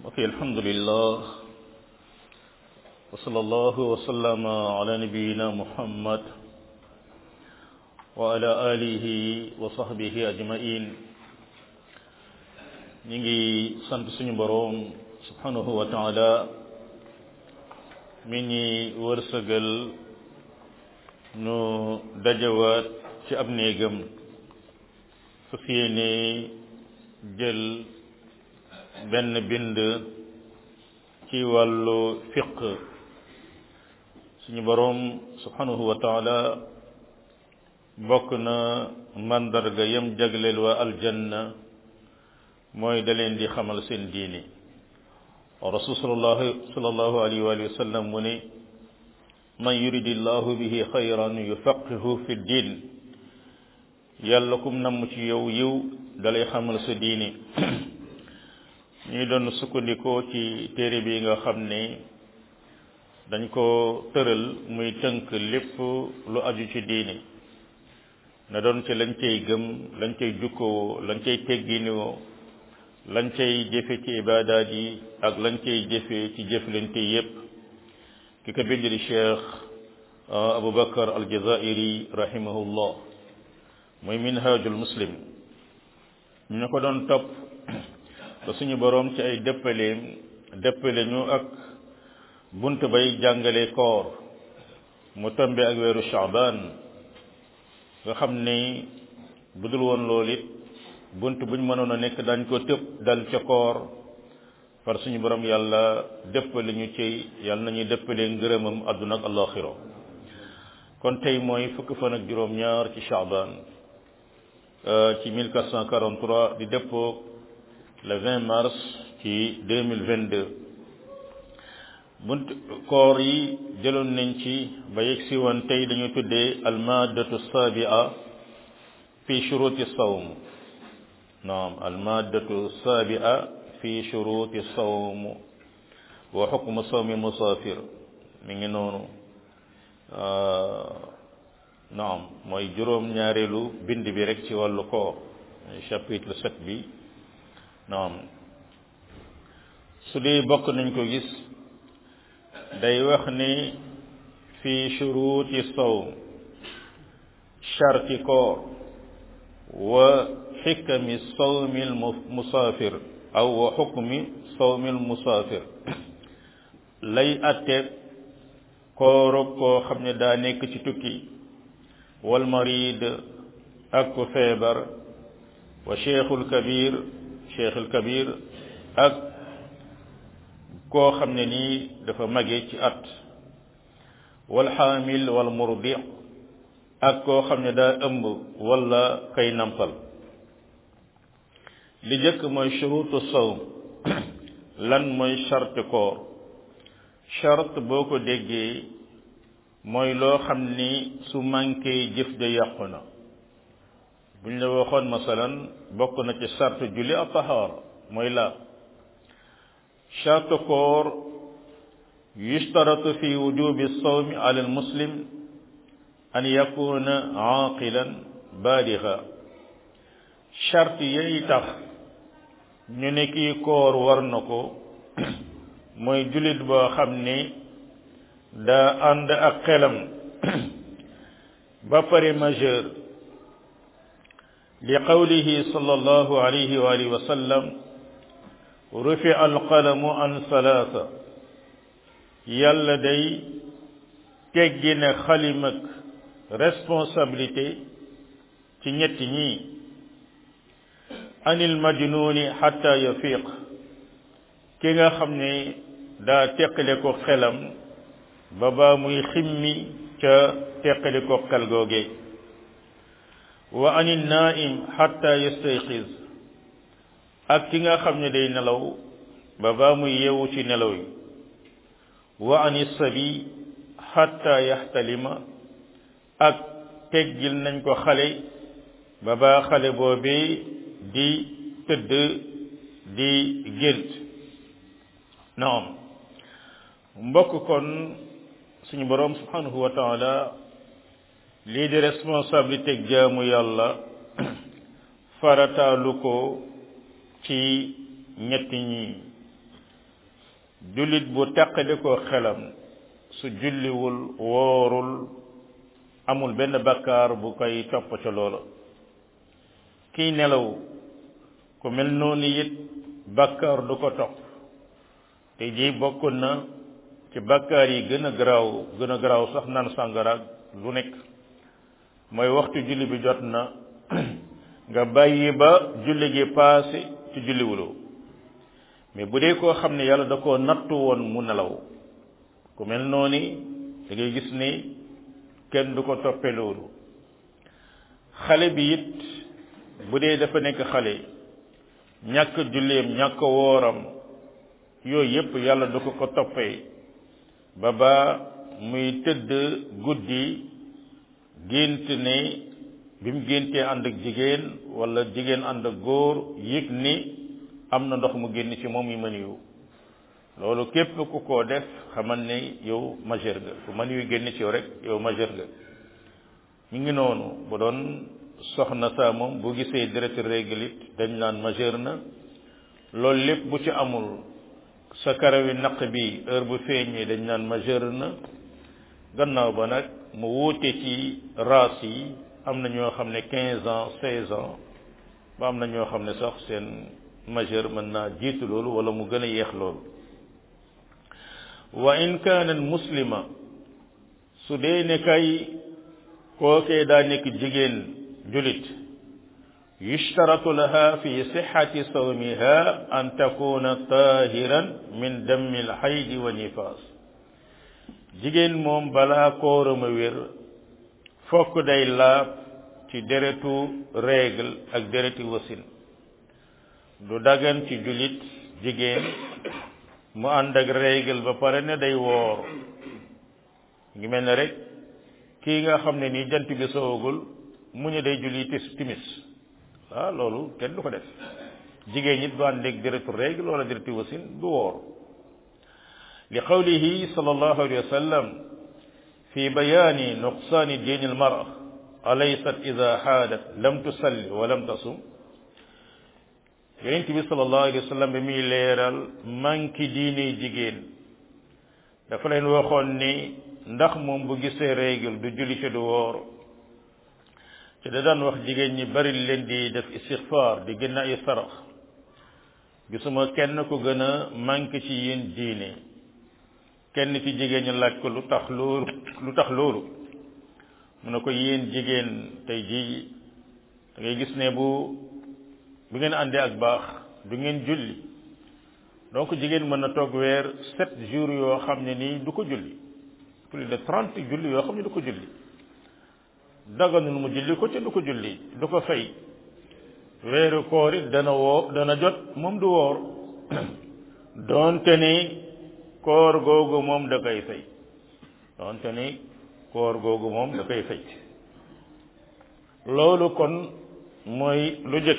ok alhamdulillah wa sallallahu wa sallama ala nabiyina muhammad wa ala alihi wa sahbihi ajmain ñi ngi sant suñu boroom subhanahu wa taala mi ñi wërsëgal nu dajawaat ci ab néegam su yéene jël benn bind ci wàllu fiq suñu boroom subhanahu wa taala bokk na mandarga yam jagleel waa aljanna mooy da leen di xamal seen diini rasul sallallahu sallallahu alayhi wa sallam mu ne man yuridi llahu bihi xayran yufaqihu fi ddin yàlla kum namm ci yow yiw dalay xamal sa diini ñuy doon sukkandikoo ci téere bi nga xam ne dañ ko tëral muy tënk lépp lu aju ci diini na doon ci lañ cay gëm lañ cay jukkoo lañ cay tegginoo lañ cay jëfe ci ibaadaat yi ak lañ cay jëfe ci jëflante yépp ki ko bind di cheikh aboubacar aljazairi rahimahullah muy minhajul muslim ñu ko doon topp ba suñu boroom ci ay dëppaleem dëppale ñu ak bunt bay jàngale koor mu tombe ak weeru shaaban nga xam ni bu dul woon loolu it bunt buñ mënoon a nekk dañ ko tëb dal ca koor par suñu borom yàlla dëppale ñu ci yàlla nañuy dëppalee ngërëmam àdduna ak alaxira kon tey mooy fukk fan ak juróom-ñaar ci shaaban ci 1443 di dëppoo le 20 mars ci 2022 bunt koor yi jëloon nañ ci ba yegg si woon tey dañu tuddee almaadatu saabia fi shuruti sawm naam almaadatu saabia fi shuruti sawm wa xukmu sawmi musaafir mi ngi noonu naam mooy juróom ñaareelu bind bi rek ci wàllu koor chapitre sept bi naam su dee bokk nañ ko gis day wax ni fi shuruti sawm sharti koor wa xikami sawmi al musaafir aw wa xukmi sawmi al musaafir lay atte koorog koo xam ne daa nekk ci tukki wal marid ak ku feebar wa cheikhul kabir cheikhul kabir ak koo xam ne nii dafa mage ci at wal xaamil wal murdi ak koo xam ne daa ëmb wala kay nampal li jëkk mooy shurutu sawm lan mooy charte koor charte boo ko déggee mooy loo xam ni su manqué jëf ja yàqu na bu ñu la waxoon masalan bokk na ci charte julli ak tahaara mooy la charte koor yushtaratu fi wujubi sawmi ala al muslim an yakuna aqilan baaliga charte yay tax ñu ne kii koor war na ko mooy jullit boo xam ni daa ànd ak xelam ba pare majeur li qawlihi sallallahu alayhi wa alihi wa sallam rufi alqalamu an salaasa yàlla day teggi ne xalimak responsabilité ci ñetti ñii anil majnuni xatta yafiq ki nga xam ne daa teqale ko xelam ba baa muy ximmi ca teqale ko xel googe wa anil naim xatta yastayqiz ak ki nga xam ne day nelaw ba baa muy yeewu ci nelaw yi wa ani sabi xatta yaxtalima ak teggil nañ ko xale ba baa xale boobee di tëdd di gént naam mbokk kon suñu boroom subhanahu wa taala lii di responsabilité jaamu yàlla farataalu ko ci ñetti ñi jullit bu teqali ko xelam su julliwul woorul amul benn bakkaar bu koy topp ca loola kiy nelaw ku mel noonu it bakkaar du ko topp te ji bokk na ci bakkaar yi gën a garaaw gën a garaaw sax naan sàngaraag lu nekk mooy waxtu julli bi jot na nga bàyyi ba julli gi paase ci julliwuloo mais bu dee koo xam ne yàlla da koo nattu woon mu nelaw ku mel noonu da ngay gis ni kenn du ko toppe loolu xale bi it bu dee dafa nekk xale ñàkk julleem ñàkk wooram yooyu yépp yàlla du ko ko toppee ba ba muy tëdd guddi gént ne bi mu géntee ànd ak jigéen wala jigéen ànd ak góor yëg ni am na ndox mu génn ci moom yi mën yu loolu képp ku ko def xamal ne yow majeur nga ku mën yu génn ci yow rek yow majeur nga mi ngi noonu bu doon soxna saa moom bu gisee deret règle it dañ naan majeur na loolu lépp bu ci amul sa karawi naq bi heure bu feeñee dañ naan majeur na gannaaw ba nag mu wuute ci race yi am na ñoo xam ne quinze ans seize ans ba am na ñoo xam ne sax seen majeur mën naa jiitu loolu wala mu gën a yeex loolu wa in kaanat muslima su dee ne kay kookee daa nekk jigéen julit yushtaratu laha fi sixati sawmiha an takuna tahiran min dammi alxaydi wa nifaas jigéen moom balaa koorama wér fokk day laab ci deretu règle ak dereti wasin du dagan ci julit jigéen mu ànd ak règle ba pare ne day woor ngi mel ne rek kii nga xam ne nii jant bi soogul mu ñu day julli tis timis ah loolu kenn du ko def jigéen ñit du ànd ak deretu règle wala dereti wasin du woor li qawlihi sallallahu alayhi wa sallam fi bayaani nuqsaani diini almara alaysat ida xaadat lam tusalli wa lam tasum yonent bi sallallahu alayhi wa sallam bi muy leeral manki diine jigéen dafa leen waxoon ni ndax moom bu gisee règle du julli ci du woor te da daan wax jigéen ñi bari leen di def istixfaar di gën ay sarax gisuma kenn ku gën a manqué ci yéen diine kenn ci jigéen ñi laaj ko lu tax loolu lu tax loolu mu ne ko yéen jigéen tey jii da ngay gis ne bu bu ngeen àndee ak baax du ngeen julli donc jigéen mën na toog weer sept jours yoo xam ne nii du ko julli plus de trente julli yoo xam ne du ko julli daganul mu julli ko ca du ko julli du ko fay weeru koor it dana woo dana jot moom du woor doonte ni koor googu moom da koy fay doonte ni koor googu moom da koy fay loolu kon mooy lu jëkk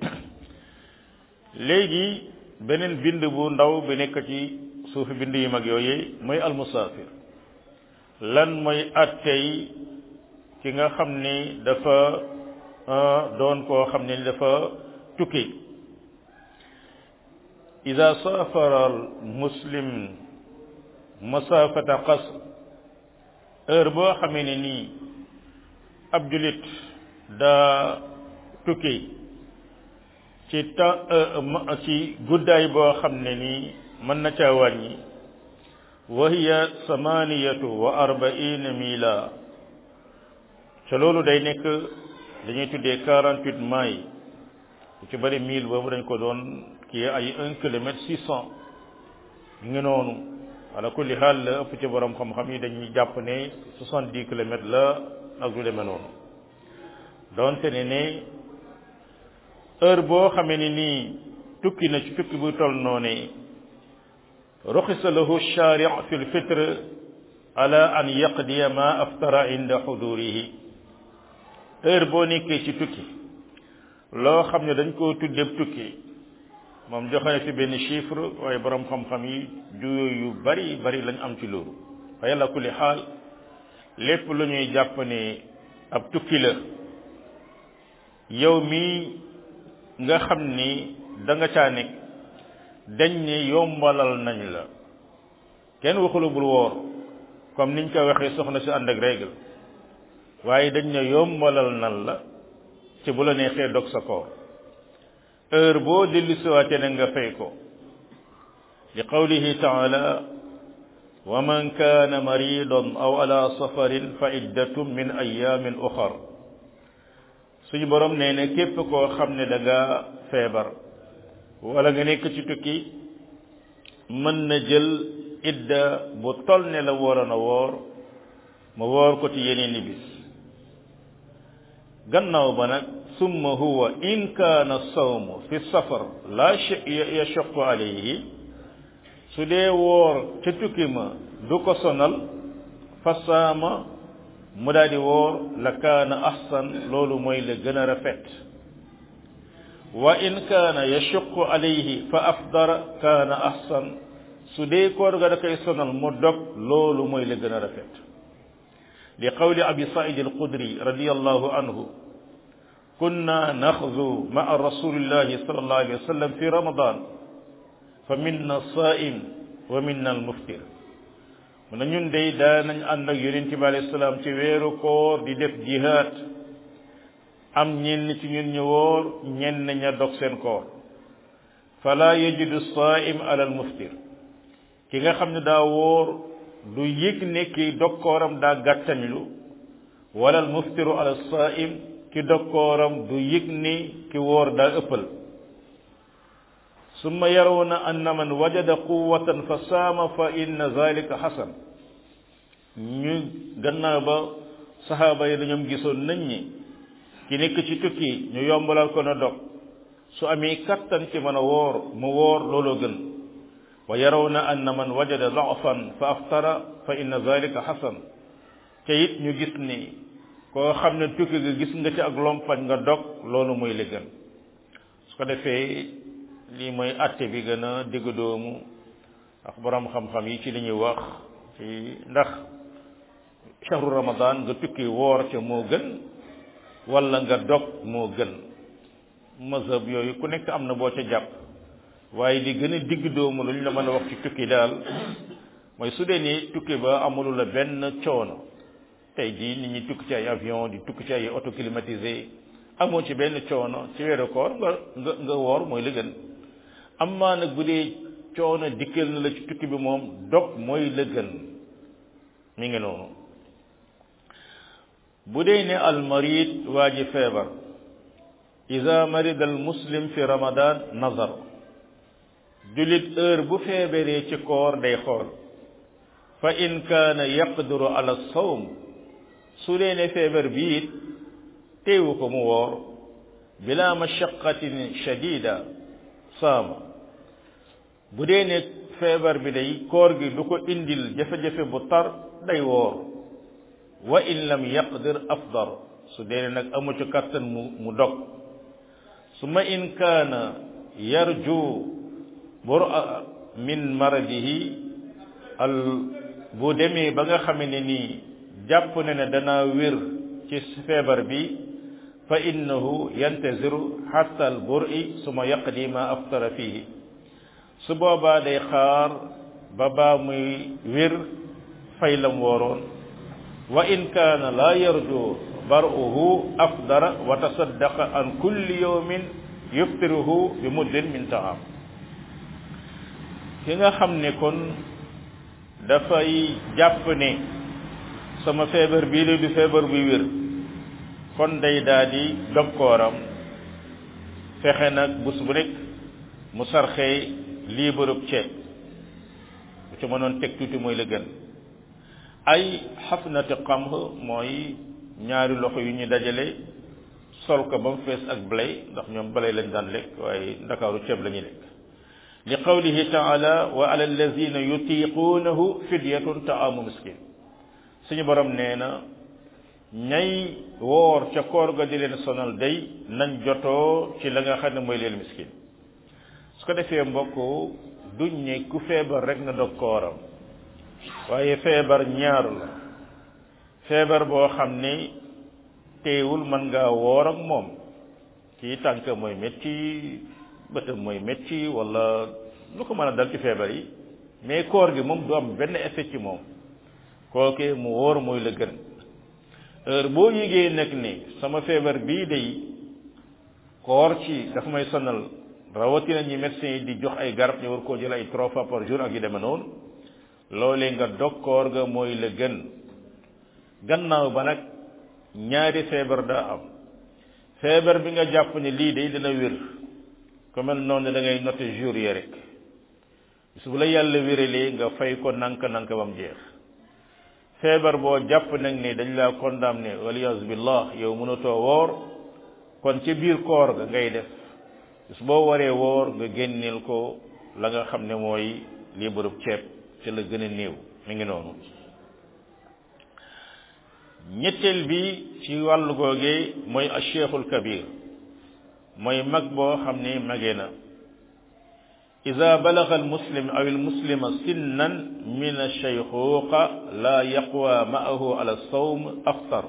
léegi beneen bind bu ndaw bi nekk ci suufi bind yu mag yooyu mooy almusaafir lan mooy attey ki nga xam ni dafa doon koo xam ne dafa tukki ida safara al muslim masafata qasr heure boo xamee ne nii ab julit daa tukki ci temps ci guddaay boo xam ne nii mën na caa wàññi wa hiya samaniyatu wa arbaina mila ca loolu day nekk dañuy tuddee quarante huit miles bu ci bëri mille boobu dañ ko doon kii ay un kilomètre six cent ngi noonu ala kulli xaal la ëpp ci borom xam-xam yi dañuy jàpp ne soixante dix kilomètres la ak lu demee noonu donte ne ne heure boo xamee ni nii tukki na ci tukki bu toll noonu ruxisa lahu shari fi lfitre ala an yaqdiya ma aftara inda xudurihi heure boo nekkee ci tukki loo xam ne dañ koo tuddee tukki moom joxe na fi benn chiffre waaye borom xam-xam yi juyoo yu bari bari lañ am ci loolu waaye la kulli xaal lépp lu ñuy jàpp ne ab tukki la yow mii nga xam ni da nga caa nekk dañ ne yombalal nañ la kenn waxulu bul woor comme niñ ko waxee soxna si ànd ak règle waaye dañ ne yombalal nan la ci bu la neexee dog sa koor heure boo dellu siwaate na nga fay ko li qawlihi taala wa man kaana maridan aw ala safarin fa iddatum min ayamin uxar suñu borom nee na képp koo xam ne da nga feebar wala nga nekk ci tukki mën na jël idda bu tol ne la waroon a woor ma woor ko ci yeneen i bis gannaaw ba nag summa huwa in kaana sawmu fi safar la yashaqu alayhi su dee woor ca tukki ma du ko sonal fa saama mu daal di woor la kaana ahsan loolu mooy la gën a rafet wa in kaana yashaqu alayhi fa afdara kaana ahsan su dee koor ga da koy sonal mu dog loolu mooy la gën a rafet li qawli abi said alqudri radiallahu anhu kunna naxzu maa rasulillahi sal allahu alayhi wa sallam fi ramadan fa minna saim wa minna almuftir mu ne ñun day daanañ ànd ak yonente bi alayhi salaam ci weeru koor di def jihaad am ñenn ci ñun ñu wóor ñenn ña dog seen koor fala yajidu saim ala almuftir ki nga xam ne daa wóor du yëg ne ki dokkooram daa gàttañlu wala al muftiru ala saim ki dokkooram du yëg ni ki wóor daa ëppal summa yarawna anna man wajada quwwatan fa saama fa inna zalika xasan ñu gannaaw ba saxaaba yi dañoom gisoon nañ ñi ki nekk ci tukki ñu yombalal ko na dog su amee kattan ci mën a woor mu woor looloo gën wa yarawna anna man wajada dafan fa aftara fa inna zalika xasan te it ñu gis ni koo xam ne tukki ga gis nga ci ak lompañ nga dog loolu mooy li gën su ko defee lii mooy atte bi gën a digg doomu ak borom xam-xam yi ci li ñuy wax ci ndax shahru ramadan nga tukki woor ca moo gën wala nga dog moo gën mazhab yooyu ku nekk am na boo ca jàpp waaye li gën a digg doomu lu ñu la mën a wax ci tukki daal mooy su dee ni tukki ba amulu la benn coono tey jii nit ñi tukki ci ay avion di tukki ci ay auto climatisé amoo ci benn coono ci weeru koor nga nga nga woor mooy la gën amaa nag bu dee coono dikkal na la ci tukki bi moom dog mooy la gën mi ngi noonu bu dee ne almarid waa ji feebar ida marida al muslim fi ramadan nazar jullit heure bu feebaree ci koor day xool fa in kaana yaqdiru ala sawm su dee ne feebar bi it teewu ko mu woor bila mashaqatin shadida saama bu dee ne feebar bi day koor gi du ko indil jafe-jafe bu tar day woor wa in lam yaqdir afdar su dee ne nag amu ci kattan mu mu dog summa in kaana yarju bura min maradihi al bu demee ba nga xame ne nii jàpp na ne dana wér ci feebar bi fa innahu yantaziru hatta al bur'i suma yaqdi ma aftara fihi su boobaa day xaar ba baa muy wér fay lam wooroon wa in kaana laa yarju bar'uhu afdara wa tasaddaqa an kulli yawmin yuftiruhu bi muddin min taam ki nga xam ne kon dafay jàpp ne sama feebar bii la du feebar buy wér kon day daa di dokkooram fexe nag bés bu nekk mu sarxee lii bërëb ceeb bu ci mënoon teg tuuti mooy la gën ay xafnati qamh mooy ñaari loxo yu ñu dajale sol ko ba mu fees ak blé ndax ñoom blé lañ daan lekk waaye ndakaaru ceeb la ñuy lekk li qawlihi taala wa ala allazina yutiquunahu fidyatun taamu miskin suñu borom nee na ñay woor ca koor ga di leen sonal day nañ jotoo ci la nga xam ne mooy leen miskin su ko defee mbokk duñ ne ku feebar rek na dog kooram waaye feebar ñaar la feebar boo xam ne teewul mën ngaa woor ak moom kii tànk mooy métti bëtam mooy métti wala lu ko mën a dal ci feebar yi mais koor gi moom du am benn effet ci moom kooke mu wóor mooy la gën heure boo yégee nag ni sama feebar bii day koor ci dafa may sonal rawatina ñi médecins yi di jox ay garab ñu war koo jël ay trois fois par jour ak yu demee noonu loolee nga dog koor ga mooy la gën gannaaw ba nag ñaari feebar daa am feebar bi nga jàpp ne lii day dina wér ku mel noonu da ngay noté jour yi rek su la yàlla wéralee nga fay ko nank nank ba mu jeex feebar boo jàpp nag ni dañ laa condamné waliyaasu billah yow mënatoo woor kon ci biir koor ga ngay def su boo waree woor nga génneel ko la nga xam ne mooy lii bërëb ceeb ci la gën a néew mi ngi noonu ñetteel bi ci wàllu googee mooy acheikhul kabir mooy mag boo xam ne magee na ida balaga almuslim aw almuslima sinnan min alcheyxuqa la yaqwa maahu ala sawm aftar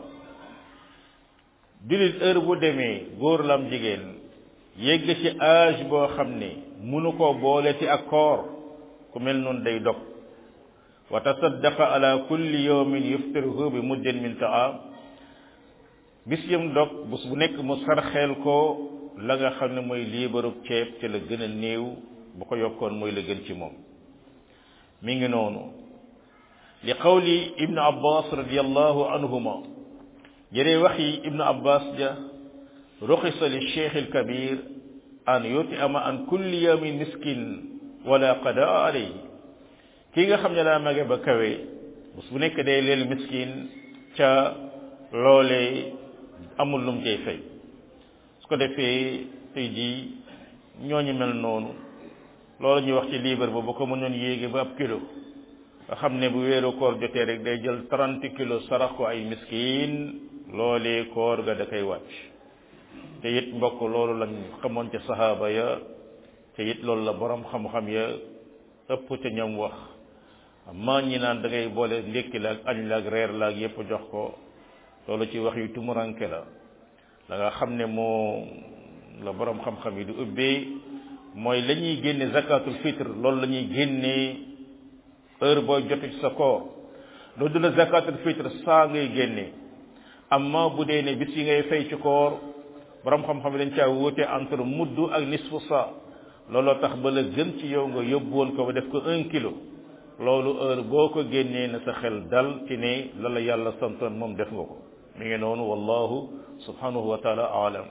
julit heure bu demee góor lam jigéen yegg ci âge boo xam ne munu ko boole ci ak koor ku mel noonu day dog wa tasaddaqa ala kulli yawmin yuftiruhu bi muddin min taam bis yam dog bés bu nekk mu sarxeel ko la nga xam ne mooy liibarub ceeb ci la gën a néew bu ko yokkoon mooy la gën ci moom mi ngi noonu li qawli ibnu abbas radiallahu anhuma jëree wax yi ibnu abbas ja ruxisa li cheikh alkabir an yut'ama an kulli yawmin miskin wala qadaa alayhi kii nga xam ne daa mage ba kawe bés bu nekk day leel miskin ca loolee amul lum cay fay su ko defee tey jii ñooñu mel noonu loolu ñuy wax ci liibar ba bu ko mënoon yéege ba ab kilo nga xam ne bu weeru koor jotee rek day jël trente kilos sarax ko ay miskin loolee koor ga da koy wàcc te it mbokk loolu lañ xamoon ca sahaaba ya te it loolu la borom xam-xam ya ëpp ca ñoom wax amma ñi naan da ngay boole ndékki la ak añ la ak reer la ak yépp jox ko loolu ci wax yu tumuranke la la nga xam ne moo la borom xam-xam yi di ubbee mooy la ñuy génne zakatul fitre loolu la ñuy génnee heure booy jotu ci sa koor loolu du la zakatul fitre saa ngay génne amma bu dee ne bis yi ngay fay ci koor borom xam-xam yi dañ caa wuute entre mudd ak nisfu sa looloo tax ba la gën ci yow nga yóbbuwoon ko ba def ko un kilo loolu heure boo ko génnee na sa xel dal ci ne la la yàlla santoon moom def nga ko mi ngi noonu wallahu subhanahu wa taala aalam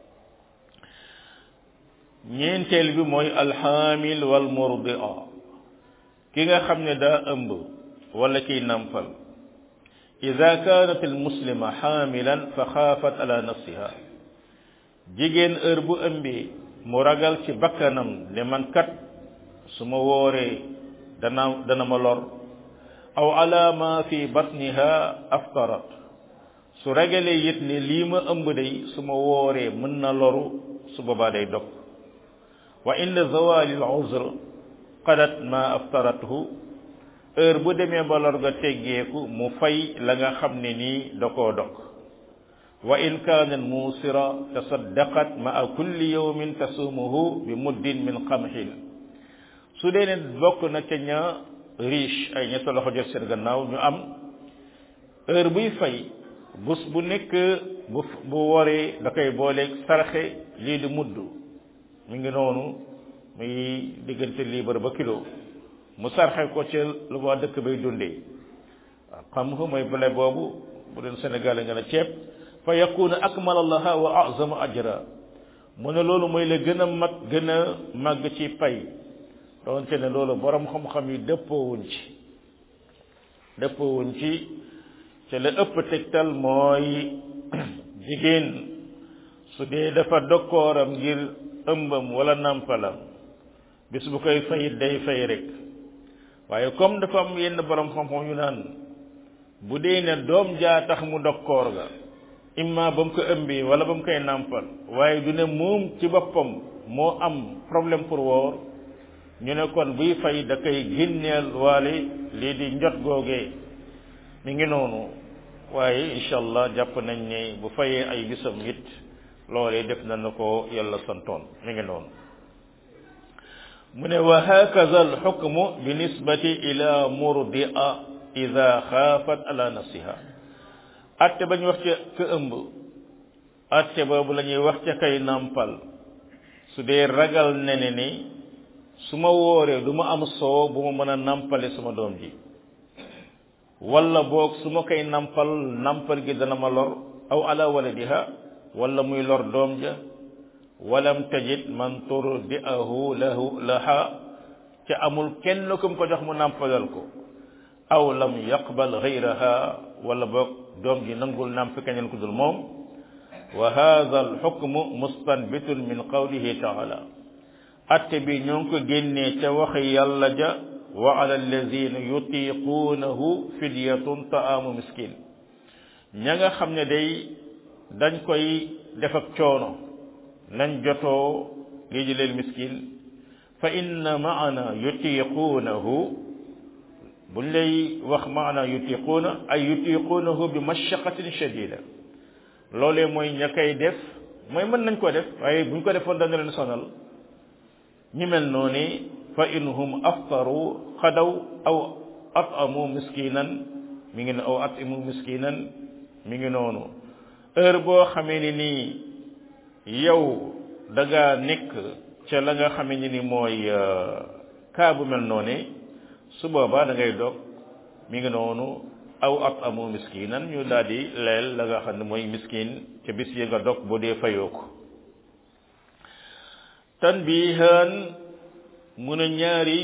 ñeenteel bi mooy alxaamil wal murdia ki nga xam ne daa ëmb wala kiy nampal ida kaanat almuslima xaamilan fa xaafat ala nafsiha jigéen heure bu ëmbee mu ragal ci bakkanam ne man kat su ma wooree dana dana ma lor aw ala ma fi batniha aftarat su ragalee it ne lii ma ëmb day su ma wooree mën na loru su boobaa day dog wa inda zawali al uzr qadat ma aftarathu heure bu demee ba lor ga teggeeku mu fay la nga xam ne nii da koo dog wa in kaanat muusira tasaddaqat maa kulli yawmin tasumuhu bi muddin min qamhin su dee ne bokk na ca ña riche ay ñetta loxo jot seen gannaaw ñu am heure buy fay bés bu nekk bu bu waree da koy booleeg sarxe lii di mudd mi ngi noonu muy diggante liibar ba kilo mu sarxe ko ca lu waa dëkk bay dundee waaw xam nga mooy blé boobu bu doon Sénégal nga ne ceeb fa yakuna akmala laha wa azama ajra mu ne loolu mooy la gën a mag gën a màgg ci pay doonte ne loolu borom xam-xam yi dëppoowuñ ci dëppoowuñ ci te la ëpp tegtal mooy jigéen su dee dafa dokkooram ngir ëmbam wala nàmpalam bis bu koy fayit day fay rek waaye comme dafa am yenn borom xam-xam yu naan bu dee ne doom jaa tax mu dokkoor ga imma ba mu ko ëmbee wala ba mu koy nàmpal waaye du ne moom ci boppam moo am problème pour woor ñu ne kon buy fay da koy génneel waale lii di njot googee mi ngi noonu waaye incha allah jàpp nañ ne bu fayee ay bisam it loolee def na na ko yàlla santoon mi ngi noonu mu ne wa hakaza alxukmu bi nisbati ila murdia ida xaafat ala nafsiha atte ba ñu wax ca ka ëmb atte boobu la ñuy wax ca kay nàmpal su dee ragal ne ne ni su ma wooree du ma am soow bu ma mën a nàmpale sama doom ji wala boog su ma koy nàmpal nàmpal gi dana ma lor aw ala waladiha wala muy lor doom ja walam tajid man turdi'ahu lahu laha ca amul kenn ku mu ko jox mu nàmpalal ko aw lam yaqbal ghayraha wala boog doom ji nangul nàmp keneen ku dul moom wa hadha alxukmu mustanbitun min qawlihi taala atte bi ñoo ngi ko génnee ca waxi yàlla ja wa ala allazina yutiquunahu fidyatun taamu miskin ña nga xam ne day dañ koy def ak coono nañ jotoo lii ji leen miskin fa inna maana yutiquunahu buñ lay wax maana yutiquuna ay yutiquunahu bi mashaqatin shadida loolee mooy ña koy def mooy mën nañ ko def waaye buñ ko defoon dana leen sonal ñi mel noonu fa in hum aftaru xadaw aw atamu miskinan mi ngi aw atimu miskinan mi ngi noonu heure boo xamee ni nii yow da nga nekk ca la nga xamee ni ni mooy kaa bu mel noonu su boobaa da ngay dog mi ngi noonu aw atamu miskinan ñu daal di leel la nga xam ne mooy miskin ca bis yi nga dog boo dee fayoo ko tanbihan mu ne ñaari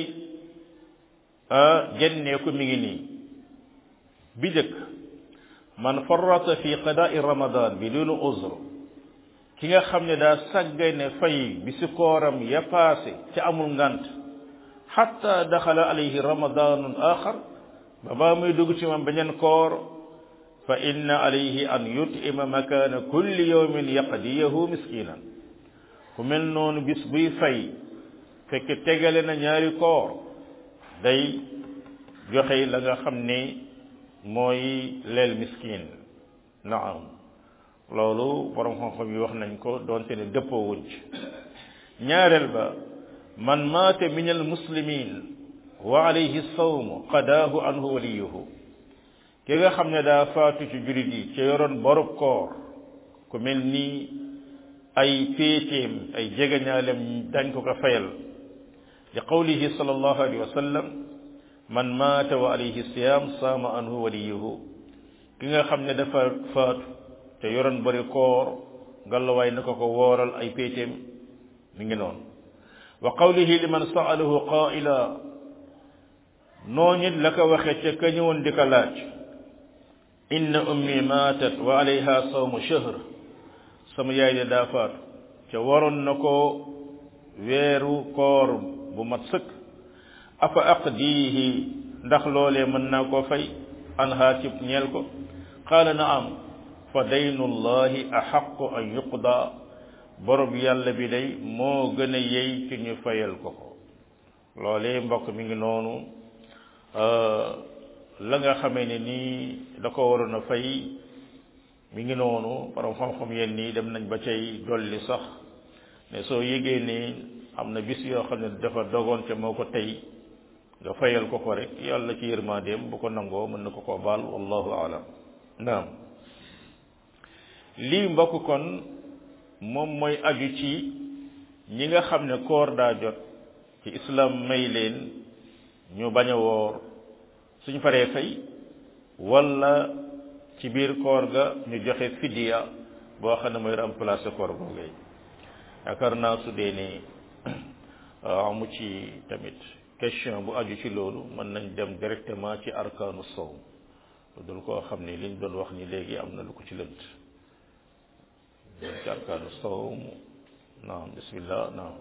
genneeku mi ngi nii bi jëkk man farrata fi qadaai ramadan bi dunu uzr ki nga xam ne daa sàggane fay bi si kooram ya paase ca amul ngant xatta daxala alayhi ramadanun axar ba baa muy dugg ci moom beneen koor fa inna alayhi an yutima makana kulli yawmin yaqdiyahu miskinan ku mel noonu bis buy fay fekk tegale na ñaari koor day joxe la nga xam ne mooy leel miskin naam loolu borom xam-xam yi wax nañ ko doonte ne dëppoo wuñ ci ñaareel ba man maata min al muslimin wa alayhi sawm qadaahu anhu waliyuhu ki nga xam ne daa faatu ci jurit yi ca yoroon borub koor ku mel ni ay péeteem ay jegeñaalem dañ ko ko fayal li qawlihi sallallahu alayhi wa sallam man maata wa alayhi siyam saama anhu waliyuhu ki nga xam ne dafa faatu te yoroon bari koor ngalawaay na ko ko wooral ay péeteem mi ngi noonu wa qawlihi liman saalahu qaila noonu it la ko waxee ca ka ñëwoon di ko laaj inna ummi maatat wa alayha sawmu shahr sama yaay de daa faatu ca waroon na ko weeru koor bu mat sëkk afa aqdiihi ndax loolee mën naa koo fay anha ci ñeel ko qaala naam fa daynu llahi axaqu an yuqda borob yàlla bi day moo gën a yey ci ñu fayal ko ko loolee mbokk mi ngi noonu la nga xamee ne nii da ko waroon a fay mi ngi noonu borom xam-xam yenn nii dem nañ ba cay dolli sax ne soo yégee ni am na bis yoo xam ne dafa dogoon ca moo ko tey nga fayal ko ko rek yàlla ci yërmandeem bu ko nangoo mën na ko koo baal wallahu alam naam lii mbokk kon moom mooy aju ci ñi nga xam ne koor daa jot ci islam may leen ñu bañ a woor suñ faree fay wala ci biir koor ga ñu joxe fidiya boo xam ne mooy remplacer koor googee yaakaar naa su dee ni amu ci tamit question bu aju ci loolu mën nañ dem directement ci arkaanu sawm lu dul koo xam ne liñ doon wax ni léegi am na lu ko ci lënt ci arkaanu sawm naam bismillah naam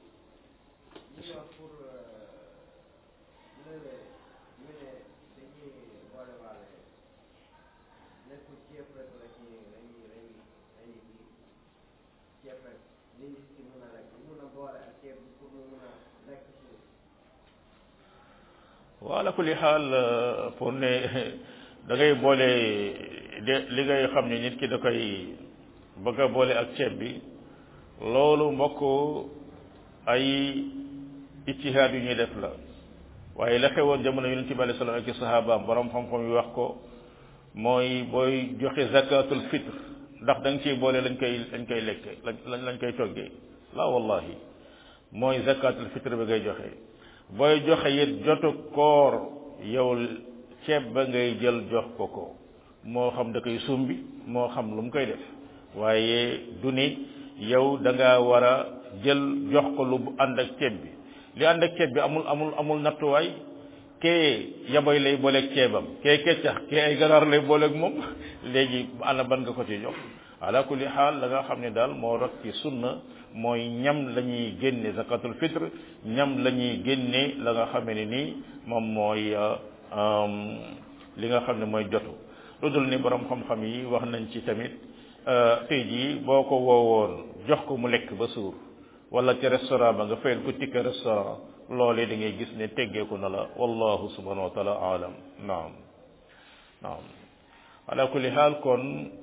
wala kulli xaal pour ne da ngay boole de li ngay xam ne nit ki da koy bëgg a boole ak ceeb bi loolu mbokk ay ijtihaad yu ñuy def la waaye la xewoon jamono yonente bi alayhi salaam ak i sahabaam borom xam-xam yu wax ko mooy booy joxe zakatul fitre ndax da nga ciy boole lañ koy lañ koy lekke lañ lañ koy toggee la wallahi mooy zakatul fitre bi ngay joxe booy joxe it jotu koor yow ceeb ba ngay jël jox ko ko moo xam da koy sumbi moo xam lu mu koy def waaye du ni yow da ngaa war a jël jox ko lu ànd ak ceeb bi li ànd ak ceeb bi amul amul amul nattuwaay kee yaboy lay booleeg ceebam kee keccax kee ay ganaar lay booleeg moom léegi ana ban nga ko ci jox ala kulli xaal la nga xam ne daal moo rot ci sunna mooy ñam la ñuy génne zakatul fitre ñam la ñuy génne la nga xam ne nii moom mooy li nga xam ne mooy jotu lu dul ni borom xam-xam yi wax nañ ci tamit tey jii boo ko woowoon jox ko mu lekk ba suur wala ci restaurant ba nga fayal ko tikke restaurant loolee da ngay gis ne teggeeku na la wallahu subhanahu wa taala alam naam naam ala kulli xaal kon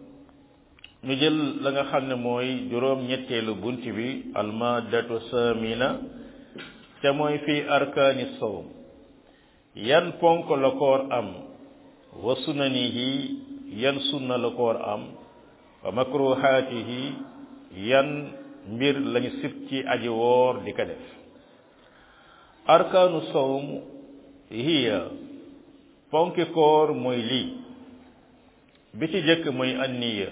ñu jël la nga xam ne mooy juróom ñetteelu bunt bi almadatu samina te mooy fii arkaani sawm yan ponk la koor am wa sunanihi yan sunna la koor am wa makruhaatihi yan mbir lañu sib ci aji woor di ko def arkaanu sawm hiya ponki koor mooy lii bi ci jëkk mooy anniya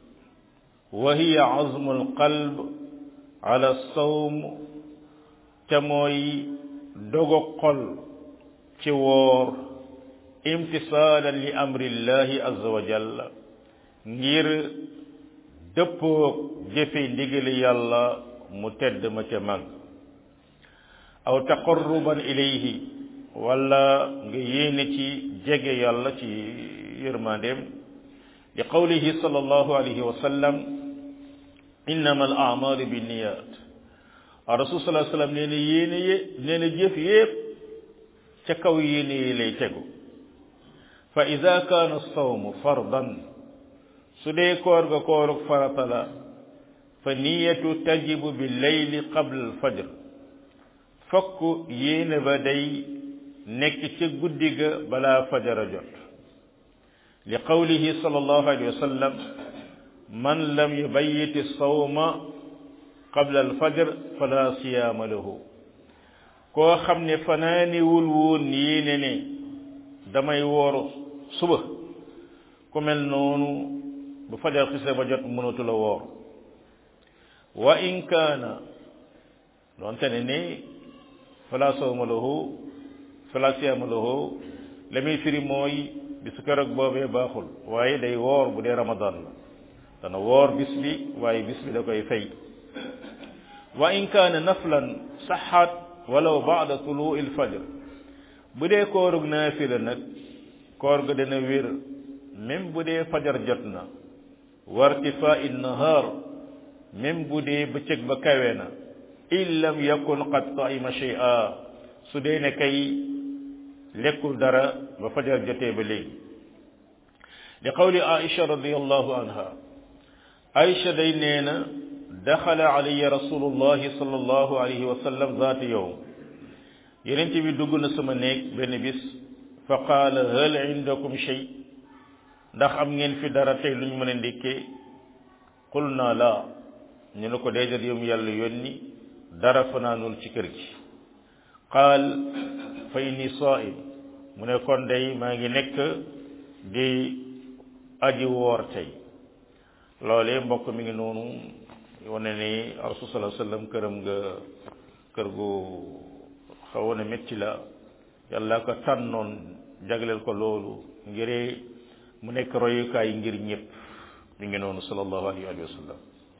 wa hiya azmu alqalb ala sawm te mooy dogo xol ci woor imtisaalan li amrillahi azza wa jalla ngir dëppoog jëfe ndigali yàlla mu tedd ma ca mag aw taqarruban ilayhi wala nga yéene ci jege yàlla ci yërmandeem li qawlihi sallallahu alayhi wa sallam innama al amalu binniyat rasul sallallahu alayhi wa sallam nee na yéene ye nee na jëf yépp ca kaw yéene yi lay tegu fa ida kaana sawmu fardan su dee koor ga koorug farata la fa niyatu tajibu bi leyli qabla al fajr fokk yéene ba day nekk ca guddi ga balaa fajara jot li qawlihi sallallahu alayhi wa sallam man lam yubayyiti sawma qabla al fajr fala siyaama lahu koo xam ne fanaaniwul woon yéene ne damay woor suba ku mel noonu bu fajar xise ba jot mënatu la woor wa in kaana doonte ne ni fala sawma lahu fala siyaama lahu la muy firi mooy bisu keroog boobee baaxul waaye day woor bu dee ramadan la dana woor bis bi waaye bis bi da koy fay wa in kaana naflan saxaat walaw baada tuluu il fajr bu dee koorug naafila nag koor ga dana wér même bu dee fajar jot na wa irtifaa in nahaar même bu dee bëccëg ba kawe na in lam yakun qad taima shay'a su dee ne kay lekkul dara ba fajar jotee ba léegi li qawli aisha radiallahu anha aisha day nee na daxala alayya rasulullahi sallallahu alayhi wa sallam zaati yowm yenente bi dugg na sama néeg benn bis fa qaala hal indakum shay ndax am ngeen fi dara tey lu ñu mën a ndékkee qul naa laa ñu ne ko déedéet yow yàlla yónni dara fanaanul ci kër gi qaal fa inni saa'im mu ne kon day maa ngi nekk di aji woor tey loolee mbokk mi ngi noonu wane ni rasul sallallahu alayhi wasallam këram nga kër gu xawoon a métti la yàlla ko tànnoon jagleel ko loolu ngir mu nekk royukaay ngir ñëpp mi ngi noonu sallallahu alayhi wa sallam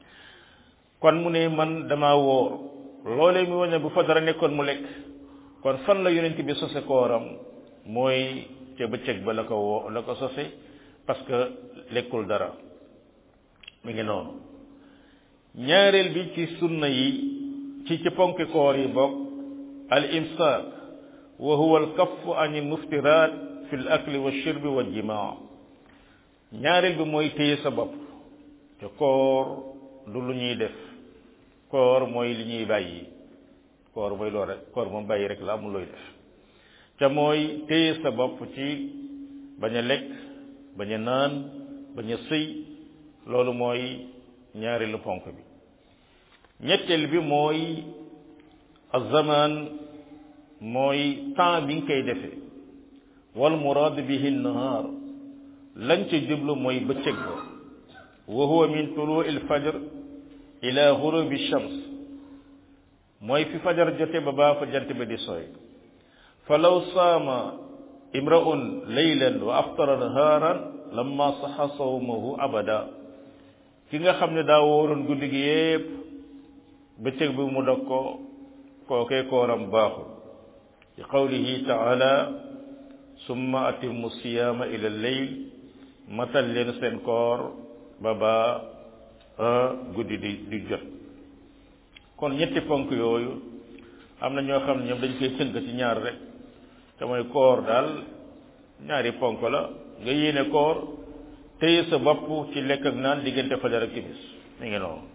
kon mu ne man dama woor loolee mi wane bu fa dara nekkoon mu lekk kon fan la yonent bi sose kooram mooy ca bëccëg ba la ko woo la ko sose parce que lekkul dara mi ngi noonu ñaareel bi ci sunna yi ci ci ponki koor yi bokk al imsaak wa huwa al kaffu an al muftirat fi al akli wa shurbi wa jimaa ñaareel bi mooy téye sa bopp te koor du lu ñuy def koor mooy li ñuy bàyyi koor mooy loolu rek koor moom bàyyi rek la amul looy def ca mooy téye sa bopp ci bañ a lekk bañ a naan bañ a sëy loolu mooy ñaareelu ponk bi ñetteel bi mooy azamaan mooy temps bi nga koy defee wal muraad bihi nahaar lañ ca jublu mooy bëccëg ba wa huwa min tuluu il fajr ila gurubi shams mooy fi fajar jote ba baa fa jant ba di sooy fa law saama imraun laylan wa aftara nahaaran lamma saxa sawmahu abada ki nga xam ne daa wóoroon guddi gi yépp bëccëg bi mu dog ko kookee kooram baaxul ci qawlihi taala summa atimmu siyaama ila leyl matal leen seen koor ba baa guddi di di jot kon ñetti ponk yooyu am na ñoo xam ne ñoom dañ koy tënk ci ñaar rek te mooy koor daal ñaari ponk la nga yéene koor téye sa bopp ci lekk ak naan diggante fajar ak timis mi ngi noonu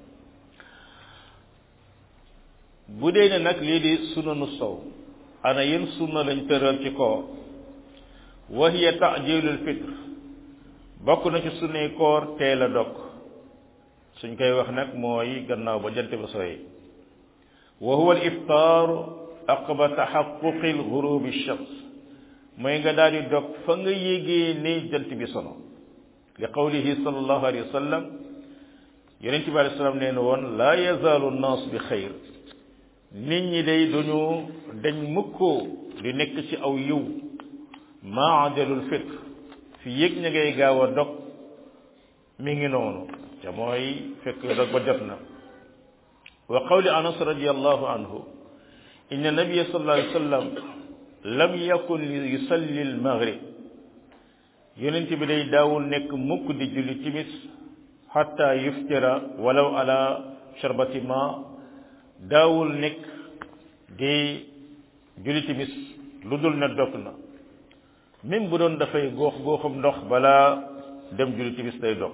bu dee ne nag lii di sunanu sow ana yéen sunna lañ tëral ci koor wa hiya taajilul fitr bokk na ci sunnay koor teel a dog suñ koy wax nag mooy gannaaw ba jant ba sooy wa huwa al iftaar aqba taxaquqi al gurubi shams mooy nga daal di dog fa nga yégee ne jant bi sono li qawlihi sallallahu alayhi wa sallam yonent bi alayhi salaam nee na woon laa yazaalu nnaas bi xayr nit ñi day duñu dañ mukkoo di nekk ci aw yiw maa ajalul fitr fi yëg ña ngay gaaw a dog mi ngi noonu te mooy fekk dog ba jot na wa qawli anas radiallahu anhu inna nabia sallallahu alayhi wa sallam lam yakun yusalli al maghrib yonent bi day daawul nekk mukk di julli timis xatta yuftira walaw ala sharbati ma daawul nekk di julli timis lu dul ne dog na même bu doon dafay góox góoxum ndox balaa dem julli timis day dog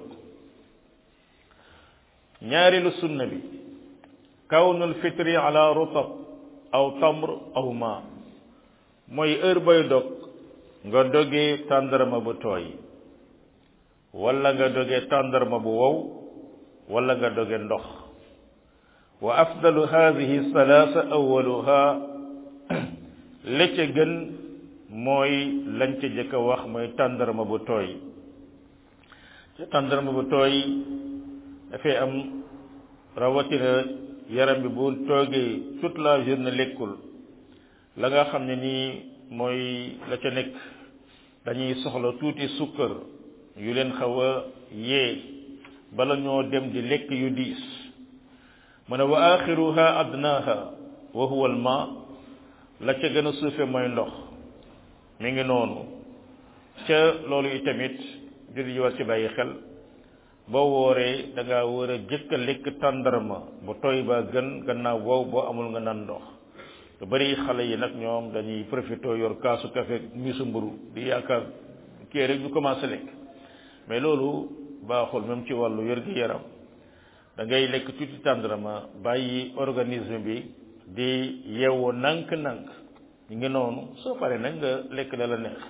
ñaareelu sunna bi kawnul fitri ala rutab aw tamr aw ma mooy heure bay dog nga dogee tàndarma bu tooy wala nga dogee tàndarma bu wow wala nga doge ndox wa afdalu hadihi salaasa awaluha la ca gën mooy lañ ca jëkk a wax mooy tàndarma bu tooy ca tàndarma bu tooy dafay am rawatina yaram bi bu toogee toute la journée lekkul la nga xam ne nii mooy la ca nekk dañuy soxla tuuti sukkar yu leen xaw a yee bala ñoo dem di lekk yu diis mu ne wa axiruha adnaha wa huwa al ma la ca gën a suufe mooy ndox mi ngi noonu ca loolu itamit jullit yi war ci bàyyi xel boo wooree da ngaa war a jëkk a lekk tàndarma bu tooy ba gën gannaaw wow boo amul nga naan ndox lu bari xale yi nag ñoom dañuy profité yor kaasu café misu mburu di yaakaar kii rek ñu commencé lekk mais loolu baaxul même ci wàllu wér-gi-yaram da ngay lekk tuuti tàndarma bàyyi organisme bi di yeewoo nànk-nànk ñu ngi noonu soo paree nag nga lekk la la neex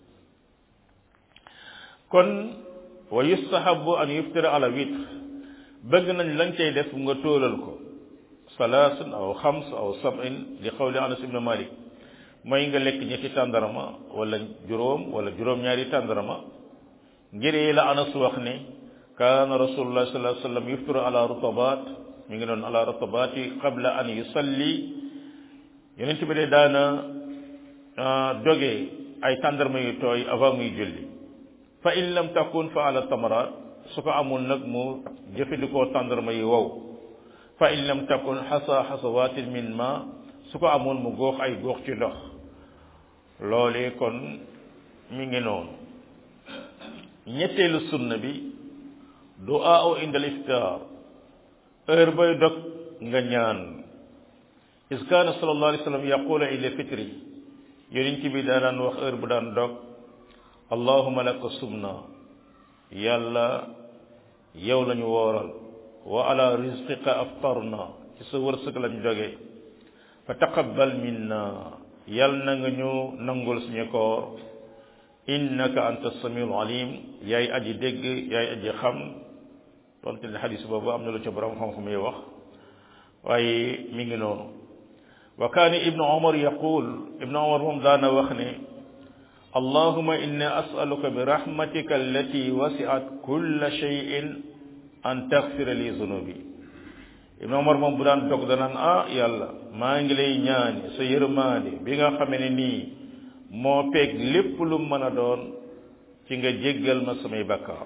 kon wa yustahabu an yuftira ala witr bëgg nañ lañ cay def nga tóolal ko salaasun aw xams aw sab'in li qawli anas ibn malik mooy nga lekk ñetti tàndarma wala juróom wala juróom-ñaari tàndarma ngir la anas wax ne kaana rasulullah sallallahu alayhi wa sallam yuftiru ala rutabat mi ngi doon ala rutabati qabla an yusalli yonent bi de daana doge ay tàndarma yu tooy avant muy julli fa in lam takun fa ala tamarat su ko amul nag mu jëfandikoo tàndarma yi wow fa in lam takun xasa xasawatin min ma su ko amul mu góox ay góox ci ndox loolee kon mi ngi noonu ñetteelu sunna bi du'a inda al-iftar heure bay dog nga ñaan is kaana sallallahu alayhi wa sallam yaqulu ila fitri yonent bi daa daan wax heure bu daan dog allahuma laka sumna yàlla yow lañu wooral wa ala rizqika aftarna ci sa wërsëg lañ jóge fa taqabbal minna yal na nga ñu nangul suñu koor innaka anta samiul alim yaay aji dégg yaay aji xam donte ne xadis boobu am na lu ca borom xam-xam yi wax waaye mi ngi noonu wa kaana ibnu omar yaqul ibnu omar moom daana wax ne allahuma inni asaluka bi rahmatika allati wasiat kulla cheyin an taxfira li zunubi ibnu omar moom bu daan dog danaan ah yàlla maa ngi lay ñaani sa yërmaande bi nga xamee ne nii moo peeg lépp lu mën a doon ci nga jéggal ma samay bakkaar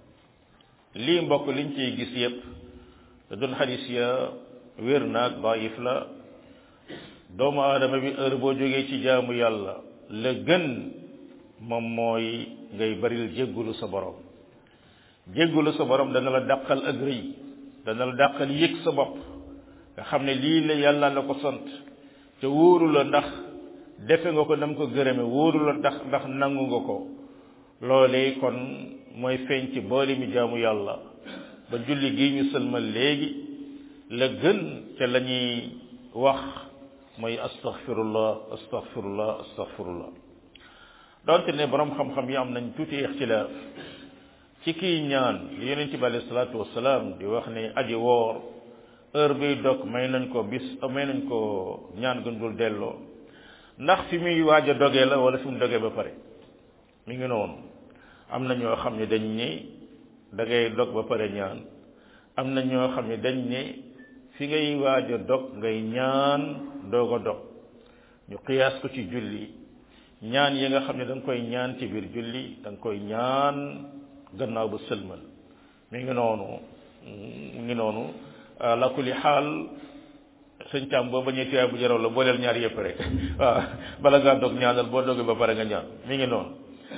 lii mbokk liñ ciy gis yépp da doon xadis ya wér naag daif la doomu aadama bi heure boo jógee ci jaamu yàlla la gën moom mooy ngay baril jéggulu sa borom jéggulu sa borom dana la dàqal ak rëy dana la dàqal yëg sa bopp nga xam ne lii la yàlla la ko sant te wóoru la ndax defe nga ko nam ko gërëme wóoru la ndax ndax nangu nga ko loolee kon mooy feeñ ci boole mi jaamu yàlla ba julli gi ñu sëlmal léegi la gën ca la ñuy wax mooy astaghfirullah astaghfirullah astaghfirullah donte ne borom xam-xam yi am nañ tuuti ixtilaaf ci kii ñaan li yonent bi alayhi salaatu wasalaam di wax ne aji woor heure biy dog may nañ ko bis may nañ ko ñaan gën dul delloo ndax fi muy waaj a dogee la wala fi mu dogee ba pare mi ngi noonu am na ñoo xam ne dañ ne da ngay dog ba pare ñaan am na ñoo xam ne dañ ne fi ngay waaj a dog ngay ñaan doog a dog ñu qiyaas ko ci julli ñaan yi nga xam ne da nga koy ñaan ci biir julli da nga koy ñaan gannaaw ba sëlmal mi ngi noonu mi ngi noonu la kulli xaal sëñ Thiam boo bañee tuyaay bu jaraw la booleel ñaar yëpp rek waaw bala ngaa dog ñaanal boo dogee ba pare nga ñaan mi ngi noonu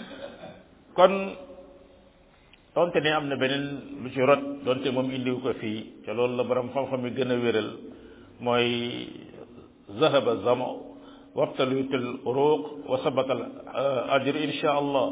kon donte ne am na beneen lu ci rot donte moom indiwu ko fii te loolu la borom xam-xam yi gën a wéral mooy zahaba zama wabtalut al uruq wa sabata al ajr insha allah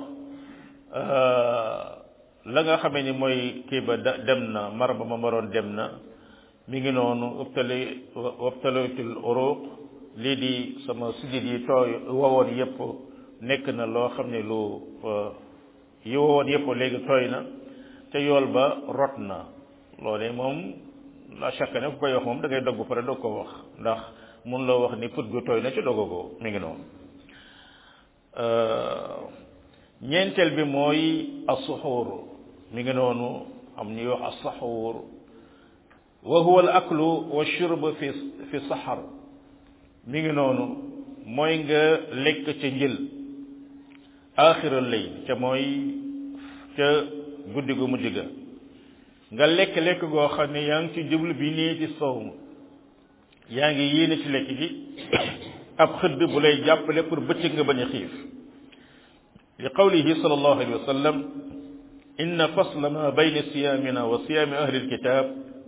la nga xamee ni mooy kii ba dem na mar ba ma maroon dem na mi ngi noonu wabtali wabtalutul uruq lii di sama sujit yi tooy wowoon yépp nekk na loo xam ne lu yi wowoon yépp léegi tooy na te yool ba rot na loolee moom la chaque ne ku koy wax moom da ngay dogg pare dog ko wax ndax mun loo wax ni put gu tooy na ci dogagoo mi ngi noonu ñeenteel bi mooy asuxuur mi ngi noonu am ñuy wax asaxuur wa huwa al aklu wa shurb fi fi saxar mi ngi noonu mooy nga lekk ca njël aaxiral lay ca mooy ca guddi gu mujj ga nga lekk lekk goo xam ne yaa ngi ci jublu bi nii ci sowm yaa ngi yéene ci lekk gi ab xëdd bu lay jàppale pour bëccëg nga bañ a xiif li qawlihi sallallahu alayhi wa sallam inna fasla ma bayna siyaamina wa siyaami ahli alkitab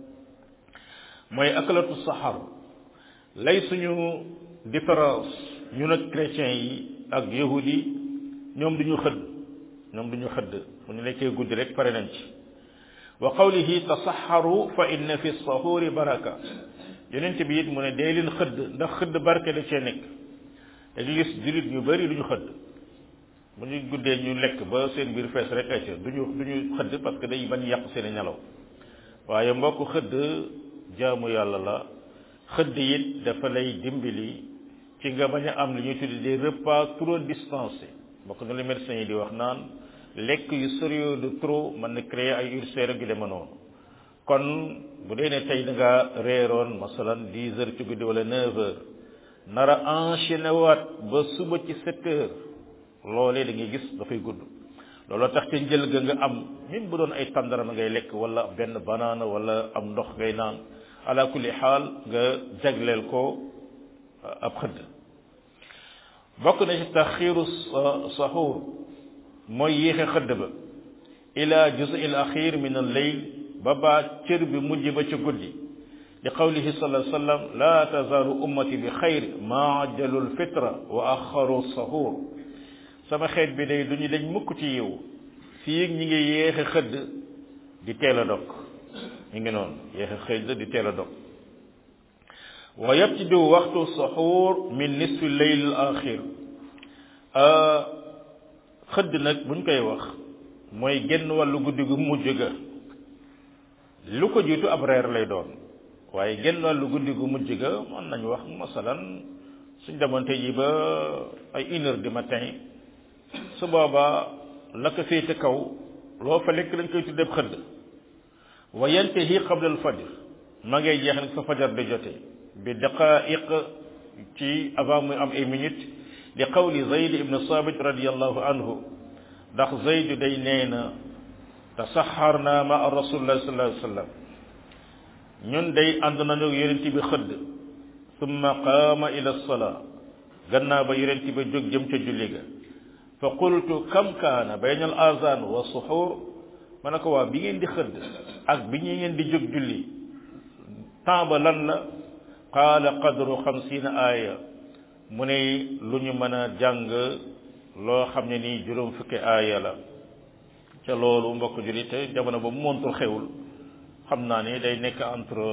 mooy akalatu saxar lay suñu différence ñun ak chrétiens yi ak yahud yi ñoom duñu xëdd ñoom duñu xëdd bu ñu lekkee guddi rek pare nañ ci wa qawlihi tasaxaru fa inna fi sahuri baraka yonent bi it mu ne dee leen xëdd ndax xëdd barke da cee nekk da nga gis jullit ñu bari duñu xëdd bu ñu guddee ñu lekk ba seen biir fees rek ay duñu duñu xëdd parce que day bañ yàq seen i nelaw waaye mbokk xëdd jaamu yàlla la xëdd it dafa lay dimbali ci nga bañ a am li ñuy tuddi des repas trop distancés bokk na li médecins yi di wax naan lekk yu sérieux de trop mën na créer ay ulcères gi dema noonu kon bu dee ne tey da nga reeroon masalan dix heures ci guddi wala neuf heures nar a enchaîné waat ba suba ci sept heures loolee da ngay gis dafay gudd looloo tax ca njël ga nga am même bu doon ay tàndarama ngay lekk wala benn banaana wala am ndox ngay naan ala kulli xaal nga jagleel ko ab xëdd bokk na ci taxiiru saxuur mooy yéexe xëdd ba ila juz il axir min al leyl ba baa cër bi mujj ba ci guddi li qawlihi sallallahu alayhi wa sallam la tazaalu ummati bi xayr ma ajjalu lfitra wa axaru saxuur sama xeet bi day duñu dañ mukk ci yiw fii ñi ngi yéexe xëdd di teel a dog ñu ngi noonu yéexe xëdd di teel a dog wa yabtidu waxtu saxuur min nisfi leyl al axir xëdd nag buñ koy wax mooy genn wàllu guddi gu mujj ga lu ko jiitu ab reer lay doon waaye genn wàllu guddi gu mujj ga mën nañu wax masalan suñ demante ji ba ay une heure du matin su boobaa la ko féete kaw loo fa lekk dañ koy tuddee xëdd wa yantahi qabla al fajr ma ngay jeex nag fa fajar di jote bi daqaiq ci avant muy am ay minutes li qawli zayd ibn sabit radiallahu anhu ndax zayd day nee na tasaxarna ma rasulillah sallallahu alayhi wa sallam ñun day ànd nañu yonent bi xëdd summa qaama ila salaa gannaaw ba yonent bi jóg jëm ca julli ga fa qultu kam kaana bayna al azan wa suxuur ma ne ko waa bi ngeen di xëdd ak bi ñu ngeen di jóg julli temps ba lan la qaala qadru xamsiina aaya mu ne lu ñu mën a jàng loo xam ne nii juróom fukki aaya la ca loolu mbokk julli te jamono ba mu montul xewul xam naa ni day nekk entre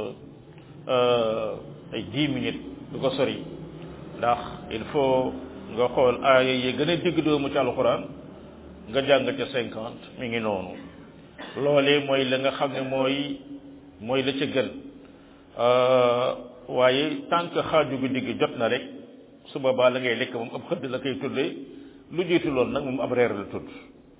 ay dix minutes du ko sori ndax il faut nga xool aaya yi gën a digg doomu ci alxuraan nga jàng ca cinquante mi ngi noonu loolee mooy la nga xam ne mooy mooy la ca gën waaye tant que xaaju guddi gi jot na rek su boobaa la ngay lekk moom ab xëdd la koy tuddee lu jiitu loolu nag moom ab reer la tudd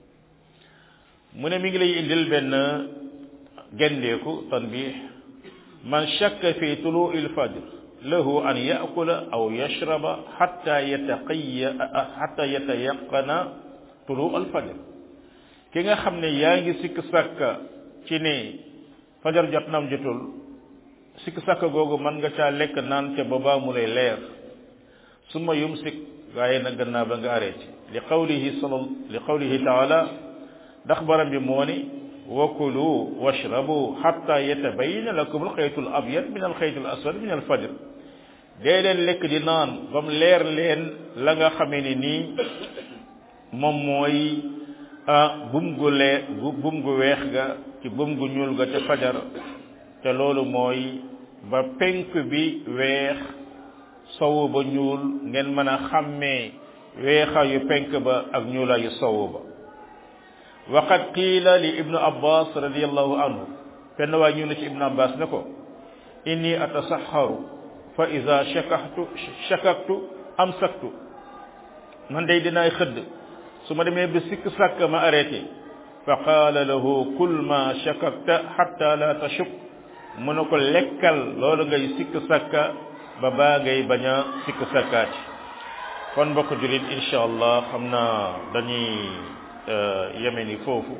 mu ne mi ngi lay indil benn gendeeku tanbih man shakka fi tuluu il fajr lahu an yaakula aw yashraba xatta yataqiya xatta yatayaqana tuluu al fajr ki nga xam ne yaa ngi sikk sàkka ci ne fajar jot nam jotul sikk sàkka googu mën nga caa lekk naan ca ba mu lay leer summa yumsik waaye nag gannaaw ba nga arrêté li qawlihi sal li qawlihi taala ndax baram bi moo ni wakulu washrabu xatta yatabayana lakum alxaytu al abyad min alxaytu al aswad min alfajr dee leen lekk di naan ba mu leer leen la nga xamee ni nii moom mooy bum gu lee bum gu weex ga ci bum gu ñuul ga ca fajar te loolu mooy ba penk bi weex sowu ba ñuul ngeen mën a xàmmee weexaayu penk ba ak ñuulaayu sowu ba waqad qiila li ibnu abbas radiallahu anhu fenn waay ñu ne ci ibnu abbas ne ko inni atasaxaru fa ida shakaktu shakaktu amsaktu man day dinaay xëdd su ma demee ba sikk sàkk ma arrêté fa qaala lahu kul ma shakakta xatta la tashuk mu ne ko lekkal loolu ngay sikk sàkka ba baa ngay bañ a sikk sàkkaati kon mbokk julit insha allah xam naa dañuy yeme ni foofu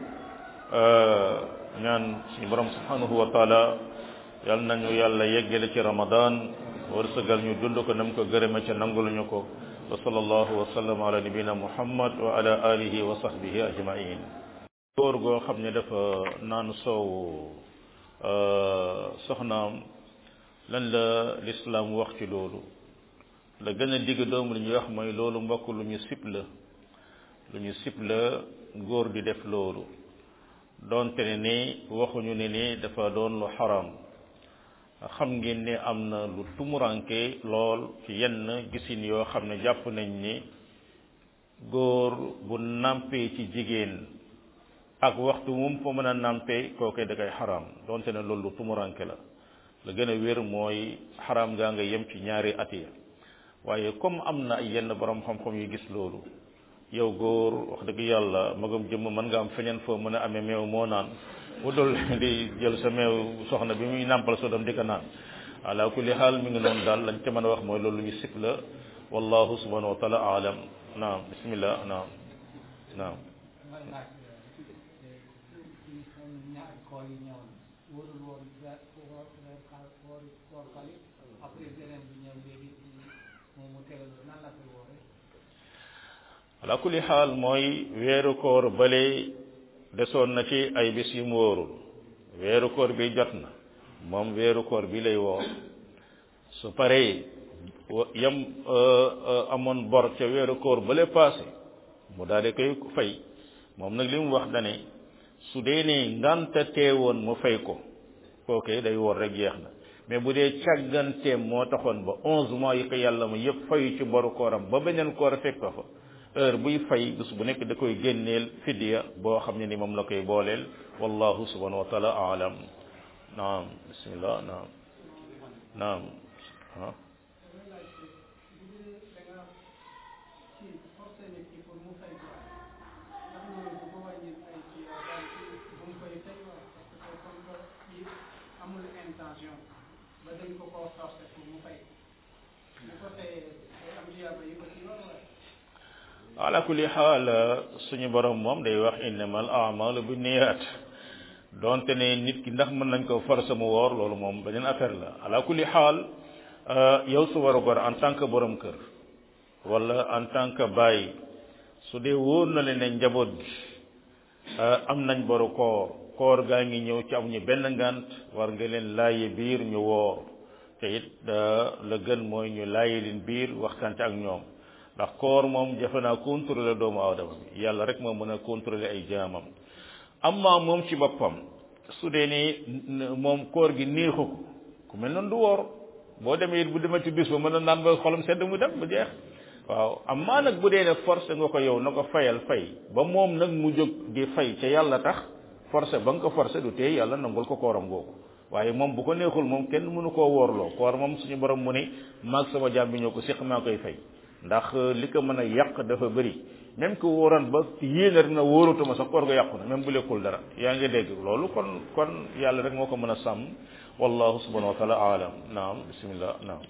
ñaan suñu borom subhanahu wa taala yal nañu yàlla yeggale ci ramadan wërsëgal ñu dund ko nam ko gërëme ca nanguluñu ko wa sallallahu wa sallam ala nabina muhammad wa ala alihi wa sahbihi ajmain góor goo xam ne dafa naan soow soxnaam lan la lislaam wax ci loolu la gën a digg doomu lu ñuy wax mooy loolu mbokk lu ñu sib la lu ñu sib la góor di def loolu doonte ne ni waxuñu ne ni dafa doon lu xaram xam ngeen ne am na lu tumuranke lool ci yenn gisin yoo xam ne jàpp nañ ni góor bu nampee ci jigéen ak waxtu mum fa mën a nampee kookoy da koy xaram doonte ne loolu lu tumuranke la la gën a wér mooy xaram gaa nga yem ci ñaari at ya waaye comme am na ay yenn borom xam-xam yu gis loolu yow góor wax dëgg yàlla magam jëmm mën nga am feñeen foo mën a amee meew moo naan bu dul di jël sa meew soxna bi muy nàmpal so dem di ko naan ala kulli xaal mi ngi noonu daal lañ ca mën a wax mooy loolu ñu sib la wallahu subhanahu wa taala aalam naam bismillah naam naam ala kulli xaal mooy weeru koor bale desoon na ci ay bis yu mu wóorul weeru koor bi jot na moom weeru koor bi lay woor su paree yam amoon bor ca weeru koor bale passé mu daal di koy fay moom nag li mu wax dane su dee ne nganta teewoon mu fay ko kooke day woor rek jeex na mais bu dee càgganteem moo taxoon ba onze mois yi ko yàlla ma yëpp fayu ci boru kooram ba beneen koor fekk ko fa heure buy fay bés bu nekk da koy génneel fidiya boo xam ne ni moom la koy booleel wallahu subhanahu wa taala alam naam bismillah naam naam ah ala kulli xaal suñu borom moom day wax innamal a'malu bi niyyat donte ne nit ki ndax mën nañ ko forcer mu woor loolu moom beneen affaire la ala kulli xaal yow su war a gor en tant que borom kër wala en tant que bàyyi su dee wóor na leen ne njaboot gi am nañ boru koor koor gaa ngi ñëw ci amuñu benn ngant war nga leen laaye biir ñu woor te it la gën mooy ñu laaye leen biir waxtaan ak ñoom ndax koor moom jafe naa contrôler doomu aadama bi yàlla rek moo mën a contrôler ay jaamam amma moom ci boppam su dee ni moom koor gi neexu ko ku mel noonu du woor boo demee it bu demee ci bis ba mën a naan ba xolam sedd mu dem bu jeex waaw amma nag bu dee ne forcé nga ko yow na ko fayal fay ba moom nag mu jóg di fay ca yàlla tax forcé ba nga ko forcé du tee yàlla nangul ko kooram googu waaye moom bu ko neexul moom kenn mënu koo woorloo koor moom suñu borom mu ne maag sama jaam bi ñoo ko séq maa koy fay ndax li ko mën a yàq dafa bëri même que wóoran ba yéene rek na wóoratuma sax koor ga yàqu na même bu lekkul dara yaa ngi dégg loolu kon kon yàlla rek moo ko mën a sàmm wallahu subhanahu wa taala alam naam bismillah naam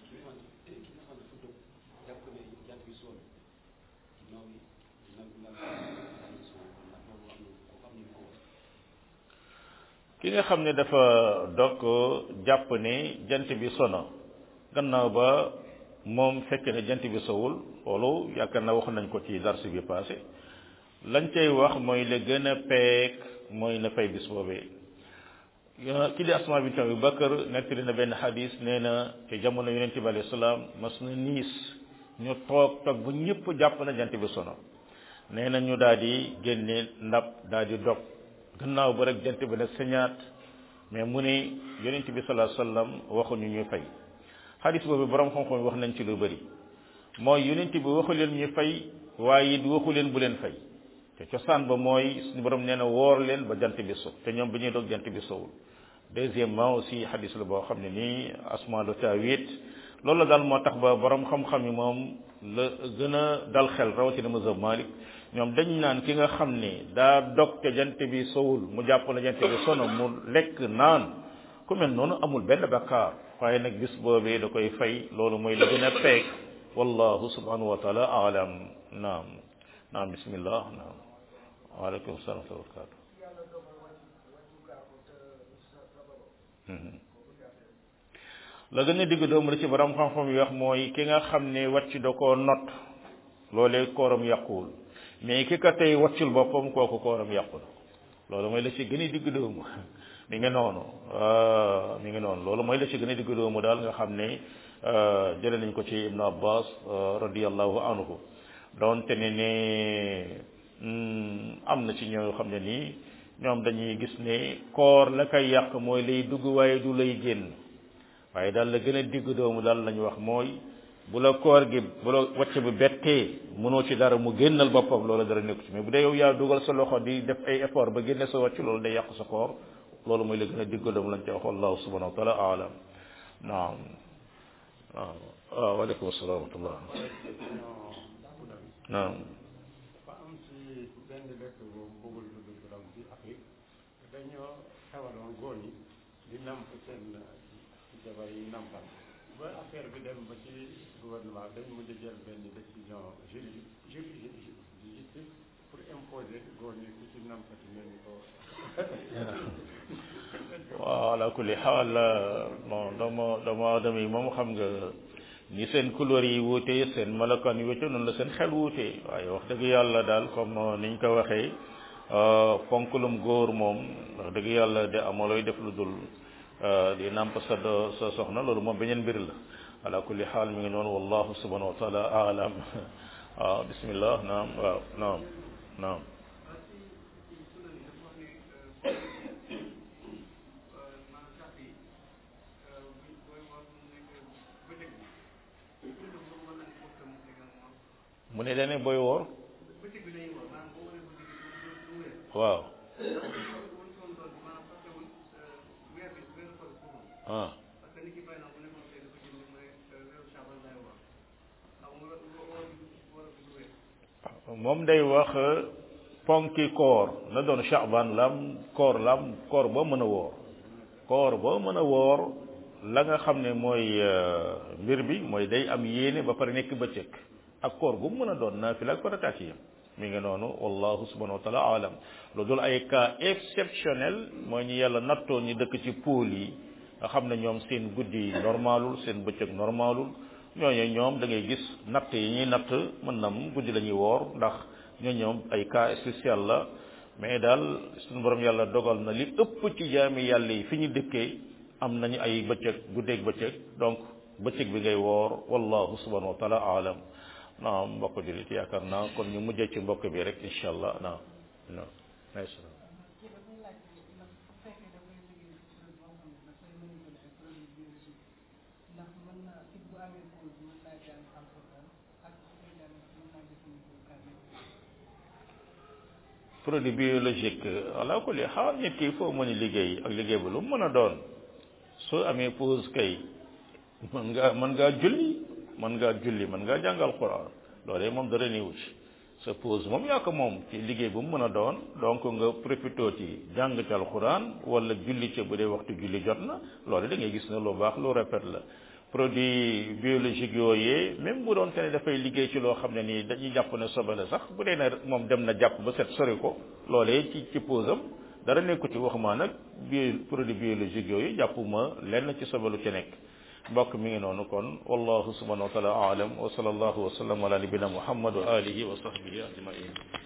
ki nga xam ne dafa dog jàpp ne jant bi sono gannaaw ba moom fekk ne jant bi sowul loolu yaakaar na wax nañ ko ci dars bi passé lañ cay wax mooy la gën a peek mooy na fay bis boobee ki di asma bint Abi Bakar nettali na benn xadis nee na ci jamono yonente bi alayhi salaam mas na niis ñu toog toog ba ñëpp jàpp na jant bi sono nee na ñu daal di génne ndab daal di dog gannaaw ba rek jant bi nag sañaat mais mu ne yonente bi sallallahu alayhi wasallam waxuñu ñuy fay xadis boobu borom xam-xam wax nañ ci lu bëri mooy yonent bi waxu leen ñu fay waaye it waxu leen bu leen fay te cosaan ba mooy suñu borom nee na woor leen ba jant bi so te ñoom bi ñuy doog jant bi sowul deuxièmement aussi xadis la boo xam ne nii asma lu taawit loolu la daal moo tax ba borom xam-xam yi moom la gën a dal xel rawatina mazhab Malik ñoom dañ naan ki nga xam ne daa dog te jant bi sowul mu jàpp na jant bi sono mu lekk naan ku mel noonu amul benn bakkaar waaye nag bis boobee da koy fay loolu mooy la gën a peeg wallahu subhanahu wa taala alam naam naam bismillah naam waaleykum salaam wa barakatu la gën a digg doomu la ci borom xam-xam yi wax mooy ki nga xam ne wàcc da koo not loolee kooram yàquwul mais ki ka tey wàccul boppam kooku kooram yàqul loolu mooy la ci gën a digg doomu mi ngi noonu mi ngi noonu loolu mooy la ci gën a digg doomu daal nga xam ne jële nañ ko ci ibnu abbas radiallahu anhu doonte ne ne am na ci ñoo xam ne nii ñoom dañuy gis ne koor la koy yàq mooy lay dugg waaye du lay génn waaye daal la gën a digg doomu daal lañu wax mooy bu la koor gi bu la wàcc bi bettee mënoo ci dara mu génnal boppam loolu dara nekku ci mais bu dee yow yaa dugal sa loxo di def ay effort ba génne sa wàcc loolu day yàq sa koor loolu mooy la gën a digg doomu lañ ci wax wallahu subhanahu wa taala alam naam waaw waaw waaleykum asalaam wa rahmatullah naam ba am ci benn dëkk boobu bëggul tudd turam ci Afrique dañoo xewaloon góor ñi di namp seen jabar yi nampal ba affaire bi dem ba ci gouvernement dañ mujj jël benn décision juridique juridique pour imposer góor ñi ku ci nampati ngeen ko waaw ala kulli xaal bon dama dama adama yi moom xam nga ni seen couleur yi wuute seen melokaan yi wuute noonu la seen xel wuute waaye wax dëgg yàlla daal comme niñ ko waxee ponkulum góor moom wax dëgg yàlla de amalooy def lu dul di nàmp sa do sa soxna loolu moom beneen mbir la ala kulli xaal mi ngi noonu wallahu subhanahu wa taala alam waaw bismillah naam waaw naam naam mu ne dane booy woor waaw ah moom day wax ponki koor na doon chaban lam koor lam koor boo mën a woor koor boo mën a woor la nga xam ne mooy mbir bi mooy day am yéene ba pare nekk bëccëg ak koor gu mën a doon naafila ak farataat yi mi ngi noonu wallahu subhanahu wa taala alam lu dul ay cas exceptionnel mooy ñu yàlla nattoo ñu dëkk ci pôle yi nga xam ne ñoom seen guddi normalul seen bëccëg normalul ñooñu ñoom da ngay gis natt yi ñuy natt mën na mu guddi la ñuy woor ndax ñoo ñoom ay cas spécial la mais daal suñu borom yàlla dogal na li ëpp ci jaami yàlla yi fi ñu dëkkee am nañu ay bëccëg guddeeg bëccëg donc bëccëg bi ngay woor wallahu subhanahu wa taala alam naam mbokk julit yaakaar naa kon ñu mujjee ci mbokk bi rek incha allah naam naam produit biologique ala kulli xaal nit ki foo mën a liggéey ak liggéey ba lu mën a doon soo amee pause kay mën ngaa mën ngaa julli mën ngaa julli mën ngaa jàngal quran loolee moom dara néewu ci sa pause moom yaa ko moom ci liggéey bu mu mën a doon donc nga profité ci jàng ci alquran wala julli ca bu dee waxtu julli jot na loolu da ngay gis ne lu baax lu répète la produit biologique yooyee même bu doon te ne dafay liggéey ci loo xam ne nii dañuy jàpp ne sobe la sax bu dee ne moom dem na jàpp ba set sori ko loolee ci ci pause am dara nekku ci waxuma nag bio produit biologique yooyu jàppuma lenn ci sobe lu ci nekk mbokk mi ngi noonu kon wallahu subhanahu wa taala aalam wa sallallahu wa sallam ala nabina muhammad wa alihi wa sahbihi ajmain